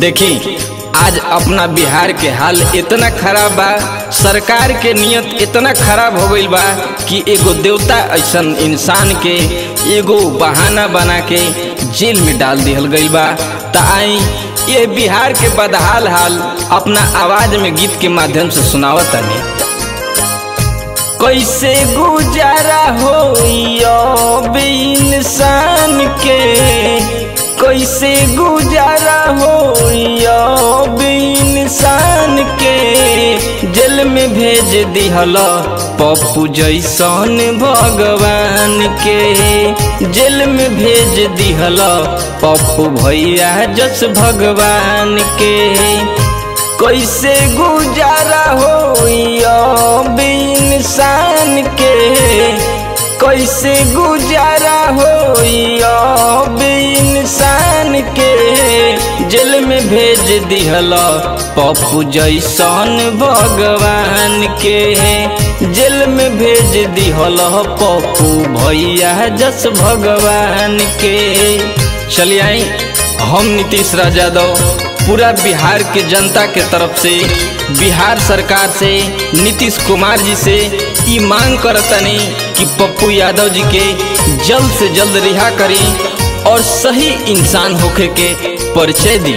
देखी आज अपना बिहार के हाल इतना खराब बा सरकार के नियत इतना खराब हो गईल बा कि एगो देवता ऐसन इंसान के एगो बहाना बना के जेल में डाल दिहल गईल बा त आई ये बिहार के बदहाल हाल अपना आवाज में गीत के माध्यम से सुनावत तनी कैसे गुजारा हो अब इंसान के कैसे गुजारा हो अब इंसान के जेल में भेज दिहल पप्पू जैसन भगवान के जेल में भेज दिहल पप्पू भैया जस भगवान के कैसे गुजारा हो अब इंसान के कैसे गुजारा हो अब इंसान के जेल में भेज दिहल पप्पू जैसन भगवान के जेल में भेज दिहल पप्पू भैया जस भगवान के चलिए आई हम नीतीश राज यादव पूरा बिहार के जनता के तरफ से बिहार सरकार से नीतीश कुमार जी से ई मांग करतनी कि पप्पू यादव जी के जल्द से जल्द रिहा करी और सही इंसान होके के परिचय दी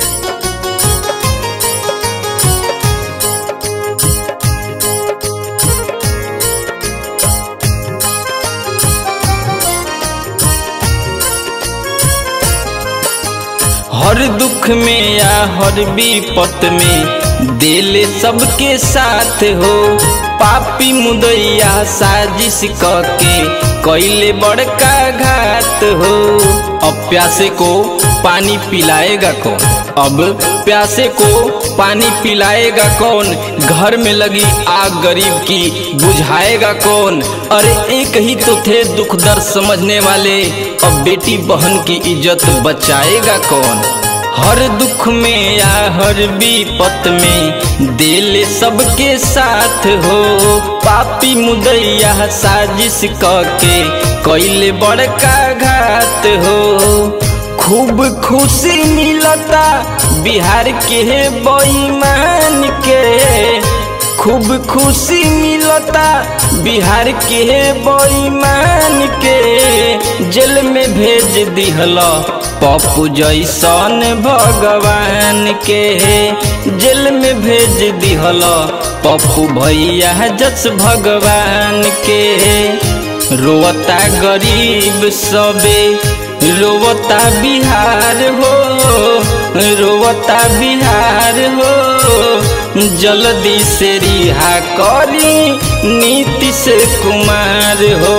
हर दुख में या हर विपत में दिल सबके साथ हो पापी मुदैया साजिश के कैले बड़का घात हो अब प्यासे को पानी पिलाएगा कौन अब प्यासे को पानी पिलाएगा कौन घर में लगी आग गरीब की बुझाएगा कौन अरे एक ही तो थे दुख दर्द समझने वाले अब बेटी बहन की इज्जत बचाएगा कौन हर दुख में या हर विपत में दिल सबके साथ हो पापी मुदैया साजिश के कैले बड़का घात हो खूब खुशी मिलता बिहार के बेईमान के खूब खुशी मिलता बिहार के बेईमान के जेल में भेज दिहल पप्पू जैसन भगवान के जेल में भेज दिहल पप्पू भैया जस भगवान के रोता गरीब सबे रोवता बिहार हो रोवता बिहार हो जल्दी से रिहा करी नीतीश कुमार हो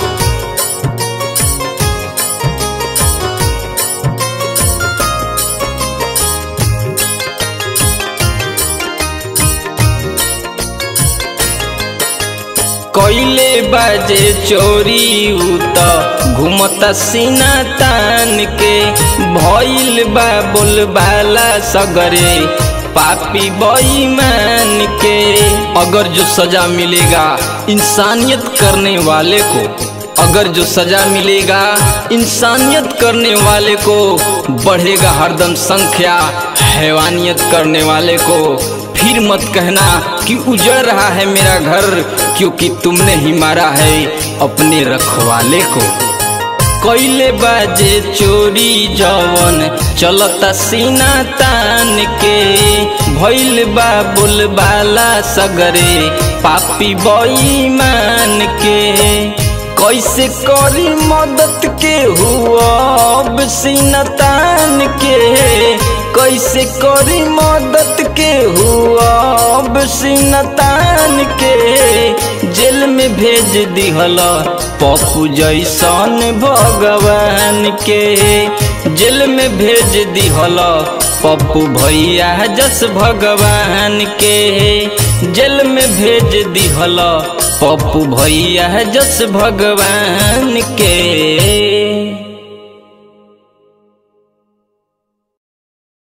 कैले बाजे चोरी उत घूमता सीना तान के भइल बा बोलबाला सगरे पापी बेईमान के अगर जो सजा मिलेगा इंसानियत करने वाले को अगर जो सजा मिलेगा इंसानियत करने वाले को बढ़ेगा हरदम संख्या हैवानियत करने वाले को फिर मत कहना कि उजड़ रहा है मेरा घर क्योंकि तुमने ही मारा है अपने रखवाले को कैले बाजे चोरी जवन चलता सीना तान के भैल बा बोलबाला सगरे पापी बेईमान के कैसे करी मदद के हुआ अब सीना तान के कैसे करी मदद के हुआ अब सीना तान के जेल में भेज दिहल पप्पू जैसन भगवान के जेल में भेज दिहल पप्पू भैया जस भगवान के जेल में भेज दिहल पप्पू भैया जस भगवान के